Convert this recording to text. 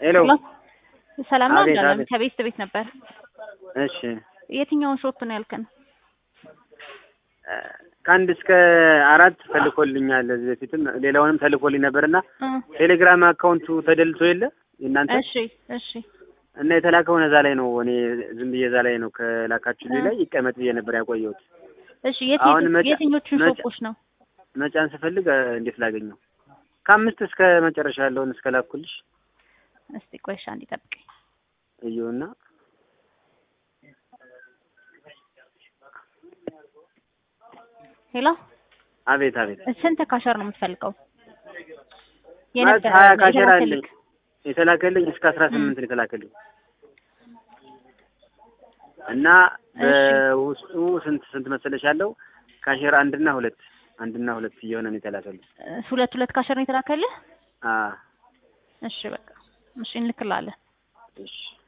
ሄሎ ሰላም ነው አቤት፣ እንዳለም አቤት። ከቤት ቤት ነበር። እሺ የትኛውን ሾፕ ነው ያልከን? እ፣ ከአንድ እስከ አራት ተልኮልኛል። እዚህ በፊትም ሌላውንም ተልኮልኝ ነበርና እ፣ ቴሌግራም አካውንቱ ተደልቶ የለ የእናንተ እሺ እሺ እና የተላከውን እዛ ላይ ነው። እኔ ዝም ብዬ እዛ ላይ ነው ከላካችሁ ላይ ይቀመጥ ብዬ ነበር ያቆየሁት። እሺ የት አሁን መጫ- የትኞቹን መጫ- ሾፖች ነው? መጫን ስፈልግ እ፣ እንዴት ላገኘው? ከአምስት እስከ መጨረሻ ያለውን እስከ ላኩልሽ እስቲ ቆይሻ እንዲጠብቀኝ እዩና ሄሎ አቤት አቤት ስንት ካሸር ነው የምትፈልገው? ማለት የነበረ ሀያ ካሸር አለኝ የተላከልክ? የተላከልኝ እስከ አስራ ስምንት ነው የተላከልኝ እና በውስጡ ስንት ስንት መሰለሽ ያለው ካሸር አንድና ሁለት አንድና ሁለት እየሆነ ነው የተላከልኝ። እ፣ ሁለት ሁለት ካሸር ነው የተላከልህ? አ እሺ በቃ እሺ እንልክልሃለን። እሺ